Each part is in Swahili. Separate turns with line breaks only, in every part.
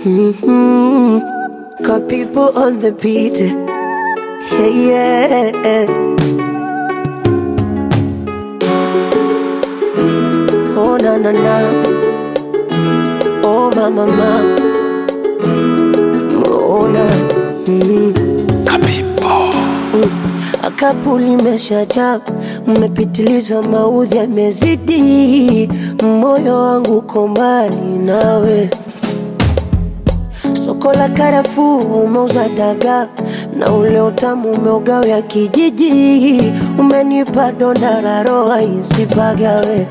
Mm-hmm. Got people on the beat. Yeah, yeah. Oh, na na na. Oh, ma ma ma. Oh, na. Mm. Akapu limeshajaa, mmepitiliza, maudhi yamezidi, moyo wangu uko mbali nawe. Soko la karafuu umeuza dagaa na ule utamu umeugawia kijiji, umenipa donda la roho isipagawe.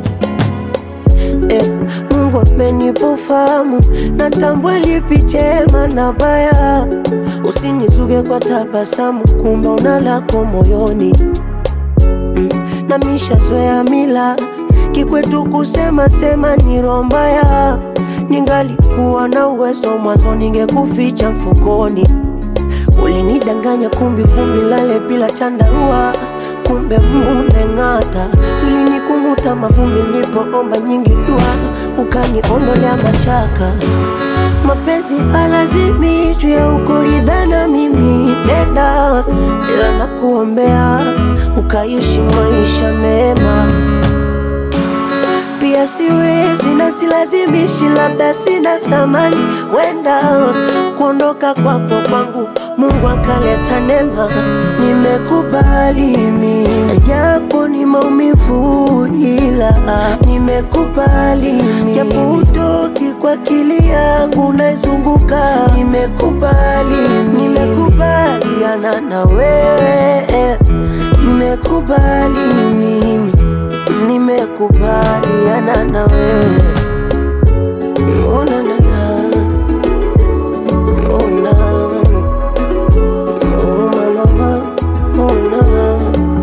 Eh, Mungu amenipa ufahamu, natambua lipi chema na baya. Usinizuge kwa tabasamu, kumbe una lako moyoni mm. na mishazoea mila kikwetu kusema sema ni roho mbaya. Ningalikuwa na uwezo mwanzo, ningekuficha mfukoni. Ulinidanganya kumbi kumbi, lale bila chandarua, kumbe mumeng'ata. Sulinikunuta mavumbi nilipoomba nyingi dua, ukaniondolea mashaka. Mapenzi halazimishwi ya ukoridhana, mimi nenda, ila nakuombea ukaishi maisha mema pia siwezi na silazimishi, labda sina thamani, wenda kuondoka kwako kwangu Mungu akaleta neema, nimekubali mimi, japo ni maumivu, ila nimekubali mimi, japo utoki kwa akili yangu naizunguka, nimekubali mimi, nimekubaliana na wewe, nimekubali mimi nimekubaliana na wewe Oh, na, na, na. Oh, na. Oh, ma, ma, ma. Oh, na.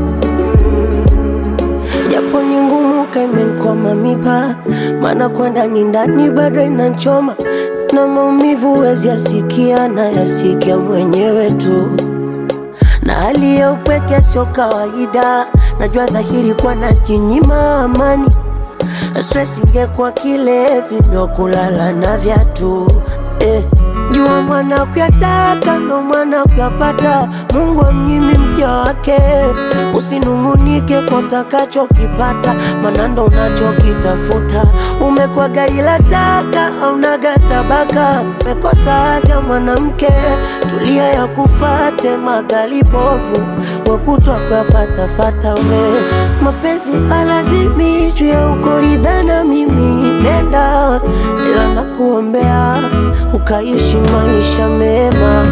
japo ni ngumu kaimenkwama mipa maana kwenda ni ndani bado inanchoma na maumivu wezi yasikia na yasikia mwenyewe tu na hali ya upweke sio kawaida, najua dhahiri kwa najinyima amani. Stress ingekuwa kilevi ndo kulala na viatu eh. Jua mwana kuyataka ndo mwana kuyapata, Mungu amnyimi mja wake. Usinung'unike kwa utakachokipata, maana ndo unachokitafuta. Umekuwa gari la taka, haunaga tabaka, umekosa azia mwanamke, tulia ya kufate magali bovu, wakutwa kuyafatafata we. Mapenzi halazimishwi ya ukoridhana, mimi nenda, ila nakuombea ukaishi maisha mema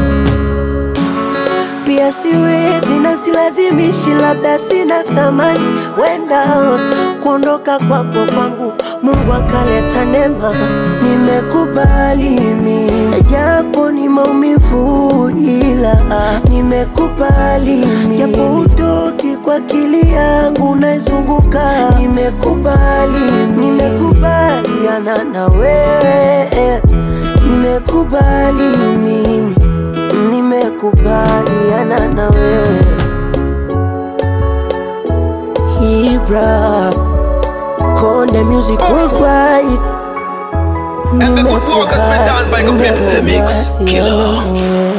pia siwezi na silazimishi, labda sina thamani, wenda kuondoka kwako kwangu Mungu akaleta neema, nimekubali mimi, japo ni maumivu, ila nimekubali mimi, japo utoki kwa akili yangu naizunguka, nimekubali mimi, nimekubaliana na wewe, nimekubali mimi nimekubaliana na wewe Ibra Konde Music Worldwide
And the good work has been done by Gabriel.
The Mix Killer.
Nimekubaliana